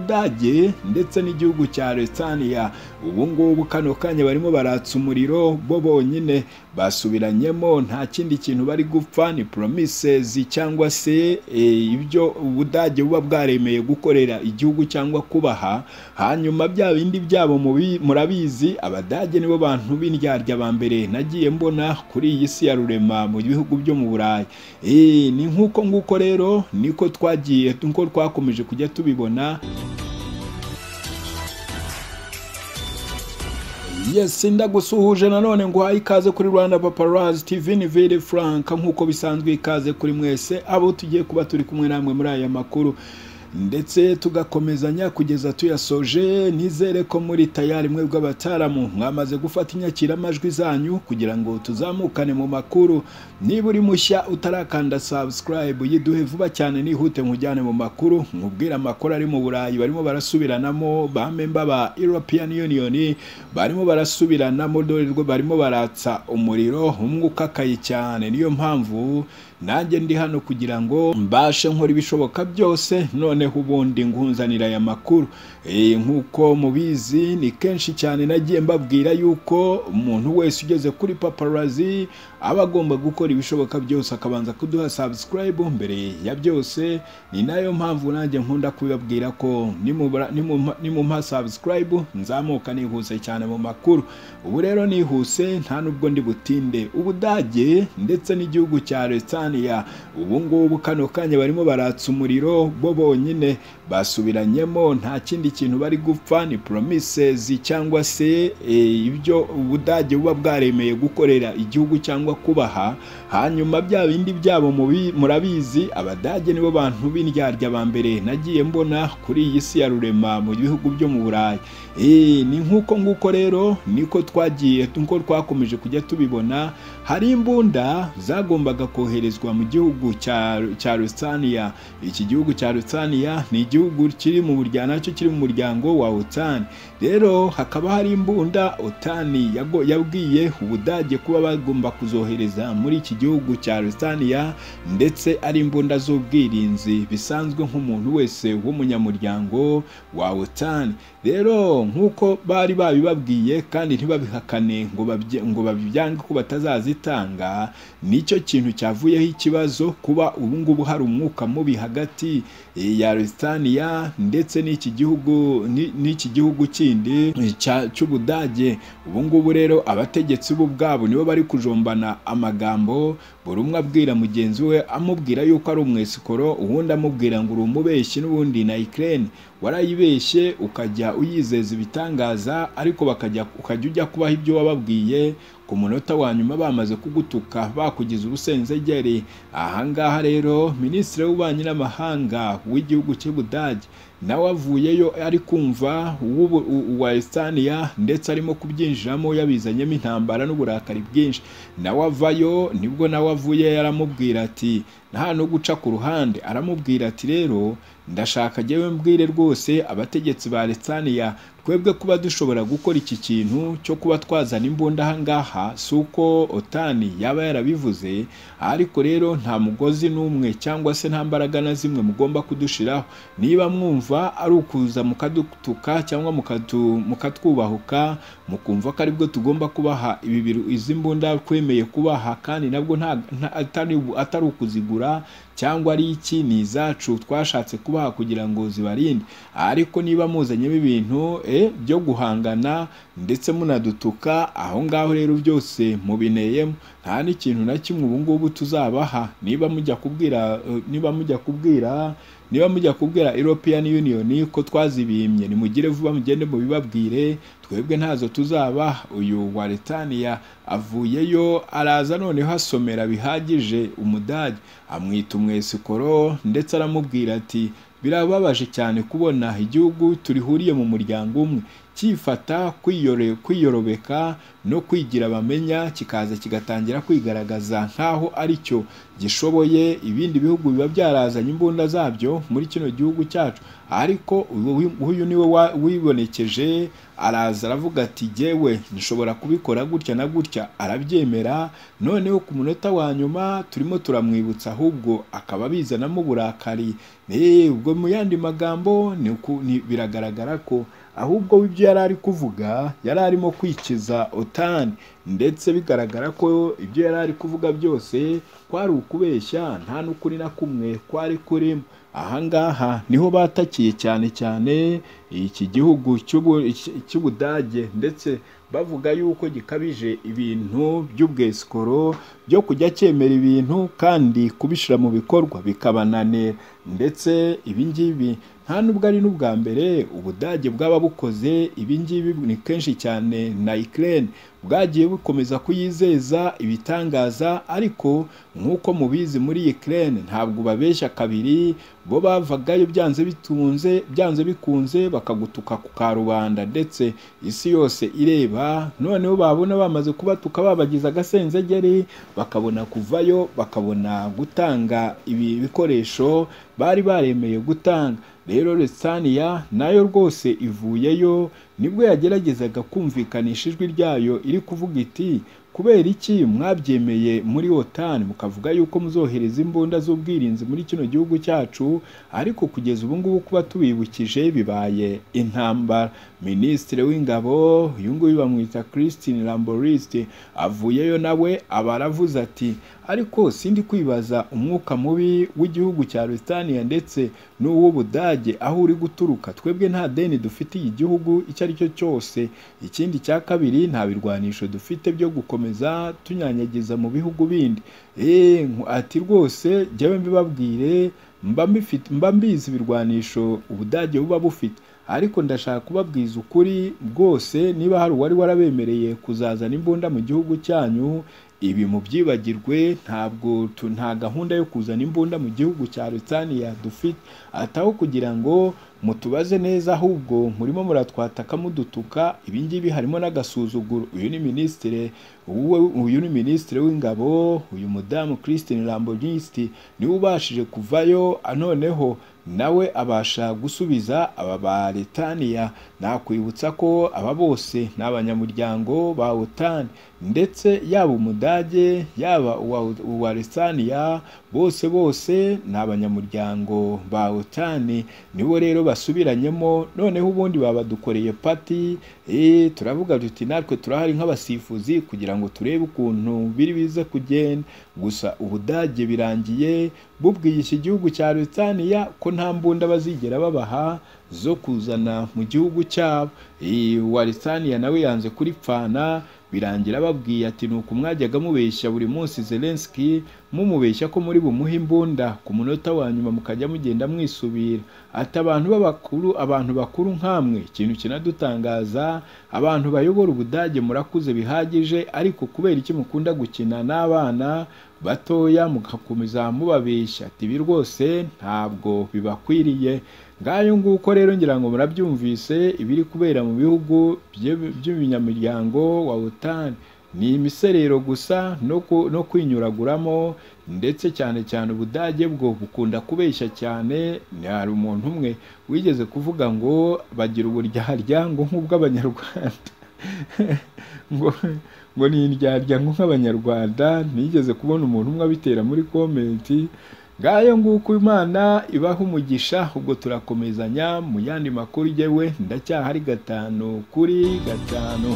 ubudage ndetse n'igihugu cya Lestania ubu ngubu kano kanya barimo baratsa umuriro bo bonyine basubiranyemo nta kindi kintu bari gupfa ni promises cyangwa se eh, ibyo ubudage buba bwaremeye gukorera igihugu cyangwa kubaha hanyuma bya bindi byabo mubi- murabizi abadage nibo bantu b'indyarya ba mbere nagiye mbona kuri iyi si ya rurema mu bihugu byo mu burayi Eh, ni nk'uko nguko rero niko twagiye niko twakomeje kujya tubibona Yes, ndagusuhuje nanone nguhaye ikaze kuri Rwanda Paparazzi TV ni Vili Frank nk'uko bisanzwe ikaze kuri mwese abo tugiye kuba turi kumwe namwe muri aya makuru ndetse tugakomezanya kugeza tuyasoje nizere ko muri tayari mwebwe abataramu mwamaze gufata inyakiramajwi zanyu kugira ngo tuzamukane mu makuru niba uri mushya utarakanda subscribe yiduhe vuba cyane nihute nkujyane mu makuru nkubwire amakuru ari mu Burayi barimo barasubiranamo ba memba ba European Union barimo barasubiranamo dore rwo barimo baratsa umuriro umwe ukakaye cyane niyo mpamvu nanjye ndi hano kugira ngo mbashe nkora ibishoboka byose noneho ubundi nkunzanira aya makuru Eh, nk'uko mubizi ni kenshi cyane nagiye mbabwira yuko umuntu wese ugeze kuri paparazzi aba agomba gukora ibishoboka byose akabanza kuduha subscribe mbere ya byose ni nayo mpamvu nanjye nkunda kubibabwira ko nimubara- nimumpa nimumpa subscribe nzamuka nihuse cyane mu makuru ubu rero nihuse nta nubwo ndi butinde ubudage ndetse n'igihugu cya Lestania ubu ngubu kano kanya barimo baratsa umuriro bo bonyine basubiranyemo nta kindi kintu bari gupfa ni promises cyangwa se eh, ibyo ubudage buba bwaremeye gukorera igihugu cyangwa kubaha hanyuma bya bindi byabo mubi- murabizi abadage nibo bantu b'indyarya ba mbere nagiye mbona kuri iyi si ya rurema mu bihugu byo mu burayi Eh, ni nk'uko nguko rero niko twagiye niko twakomeje kujya tubibona hari imbunda zagombaga koherezwa mu gihugu cya cya Lusitania iki gihugu cya Lusitania ni igihugu kiri mu muryango nacyo kiri mu muryango wa Otani rero hakaba hari imbunda Otani yago- yabwiye ubudage kuba bagomba kuzohereza muri iki gihugu cya Lusitania ndetse ari imbunda z'ubwirinzi bisanzwe nk'umuntu wese w'umunyamuryango wa Otani rero nk'uko bari babibabwiye kandi ntibabihakane ngo babye- ngo babibyange ko batazazitanga nicyo kintu cyavuyeho ikibazo kuba ubu ngubu hari umwuka mubi hagati eh, ya Lusitania ndetse n'iki gihugu ni- n'iki gihugu kindi eh, cya- cy'Ubudage ubu ngubu rero abategetsi bo ubwabo nibo bari kujombana amagambo buri umwe abwira mugenzi we amubwira yuko ari umwesikoro uwundi amubwira ngo uri umubeshyi n'ubundi na Ukraine warayibeshye ukajya uyizeza ibitangaza ariko bakajya ukajya ujya kubaho ibyo wababwiye ku munota wa nyuma bamaze kugutuka bakugize ubusenzegeri ahangaha rero minisitiri w'ububanyi n'amahanga w'igihugu cy'ubudage nawe avuyeyo ari kumva uw'ubu- u- uwa Estania ndetse arimo kubyinjiramo yabizanyemo intambara n'uburakari bwinshi nawe avayo nibwo nawe avuye yaramubwira ati nta no guca ku ruhande aramubwira ati rero ndashaka njyewe mbwire rwose abategetsi ba Lestania twebwe kuba dushobora gukora iki kintu cyo kuba twazana imbunda aha ngaha si uko otani yaba yarabivuze ariko rero nta mugozi n'umwe cyangwa se nta mbaraga na zimwe mugomba kudushiraho niba mwumva ari ukuza mukadutuka cyangwa mukatu- mukatwubahuka mukumva ko aribwo tugomba kubaha ibi biru- izi mbunda twemeye kubaha kandi nabwo nta- nta- atari atari ukuzigura cyangwa ari iki ni izacu twashatse kubaha kugira ngo zibarinde ariko niba muzanyemo ibintu eh, byo guhangana ndetse munadutuka aho ngaho rero byose mubineyemo nta n'ikintu na kimwe ubu ngubu tuzabaha niba mujya kubwira eh, niba mujya kubwira niba mujya kubwira European Union ko twazibimye nimugire vuba mugende mubibabwire twebwe ntazo tuzaba uyu wa Letania avuyeyo araza noneho asomera bihagije umudage amwita umwesikoro ndetse aramubwira ati birababaje cyane kubona igihugu turihuriye mu muryango umwe cyifata kwiyore kwiyorobeka no kwigira bamenya kikaza kigatangira kwigaragaza nk'aho ari cyo gishoboye ibindi bihugu biba byarazanye imbunda zabyo muri kino gihugu cyacu ariko uyu- uyu niwe wa- wibonekeje araza aravuga ati jyewe nshobora kubikora gutya na gutya arabyemera noneho ku munota wa nyuma turimo turamwibutsa ahubwo akaba bizanamo uburakari Eh, ubwo mu yandi magambo ni uku- ni- biragaragara ko ahubwo we ibyo yari ari kuvuga yari arimo kwikiza otani ndetse bigaragara ko ibyo yari ari kuvuga byose kwari ukubeshya nta n'ukuri na kumwe kwari kurimo ahangaha niho batakiye cyane cyane iki gihugu cy'ubu- iki- cy'ubudage ndetse bavuga yuko gikabije ibintu by'ubwesikoro byo kujya cyemera ibintu kandi kubishyira mu bikorwa bikabananira ndetse ibi ngibi nta nubwo ari n'ubwa mbere ubudage bwaba bukoze ibi ngibi ni kenshi cyane na Ukraine bwagiye bukomeza kuyizeza ibitangaza ariko nk'uko mubizi muri Ukraine ntabwo babeshya kabiri bo bavagayo byanze bitunze byanze bikunze bakagutuka ku karubanda ndetse isi yose ireba noneho babona bamaze kubatuka babagize agasenzegeri bakabona kuvayo bakabona gutanga ibi bikoresho bari baremeye gutanga rero Resaniya nayo rwose ivuyeyo nibwo yageragezaga kumvikanisha ijwi ryayo iri kuvuga iti kubera iki mwabyemeye muri otani mukavuga yuko muzohereza imbunda z'ubwirinzi muri kino gihugu cyacu ariko kugeza ubu ngubu kuba tubibukije bibaye intambara minisitiri w'ingabo uyu nguyu bamwita christine lamboriste avuyeyo nawe aba aravuze ati ariko sindi kwibaza umwuka mubi w'igihugu cya Rusitaniya ndetse n'uw'Ubudage aho uri guturuka twebwe nta deni dufitiye igihugu icyo ari cyo cyose ikindi cya kabiri nta birwanisho dufite byo gukomeza tunyanyagiza mu bihugu bindi eee ati rwose jyewe mbibabwire mba mbifite mba mbizi ibirwanisho Ubudage buba bufite ariko ndashaka kubabwiza ukuri bwose niba hari uwari warabemereye kuzazana imbunda mu gihugu cyanyu ibi mu byibagirwe ntabwo tu- nta gahunda yo kuzana imbunda mu gihugu cya Lusitaniya dufite ataho kugira ngo mutubaze neza ahubwo murimo muratwataka mudutuka ibi ngibi harimo n'agasuzuguro uyu ni minisitiri uwo- uyu ni minisitiri w'ingabo uyu mudamu Christine Lambonisti niwe ubashije kuvayo ah, noneho nawe abasha gusubiza aba ba Letaniya nakwibutsa ko aba bose ni abanyamuryango ba OTAN ndetse yaba umudage yaba uwa, uwa Lesaniya bose bose ni abanyamuryango ba OTAN nibo rero basubiranyemo noneho ubundi babadukoreye pati eh turavuga tuti natwe turahari nk'abasifuzi kugira ngo turebe ukuntu biri biza kugenda gusa ubudage birangiye bubwiye iki gihugu cya Lesaniya ko nta mbunda bazigera babaha zo kuzana mu gihugu cyabo Eh, uwa Lesaniya nawe yanze kuripfana birangira babwiye ati nuko mwajyaga mubeshya buri munsi Zelensky mumubeshya ko muri bumuhe imbunda ku munota wa nyuma mukajya mugenda mwisubira ati abantu b'abakuru abantu bakuru nk'amwe ikintu kinadutangaza abantu bayobora ubudage murakuze bihagije ariko kubera iki mukunda gukina n'abana batoya mugakomeza mubabeshya ati ibi rwose ntabwo bibakwiriye ngayo nguko rero ngira ngo murabyumvise ibiri kubera mu bihugu bye- by'umunyamuryango wa otani ni imiserero gusa no ku- no kwinyuraguramo ndetse cyane cyane ubudage bwo bukunda kubeshya cyane ni- hari umuntu umwe wigeze kuvuga ngo bagira uburyarya ngo nk'ubw'abanyarwanda ngo ngo ni indyarya ngo nk'abanyarwanda nigeze kubona umuntu umwe abitera muri komenti ngayo nguko imana ibaha umugisha ubwo turakomezanya mu yandi makuru yewe ndacyahari gatanu kuri gatanu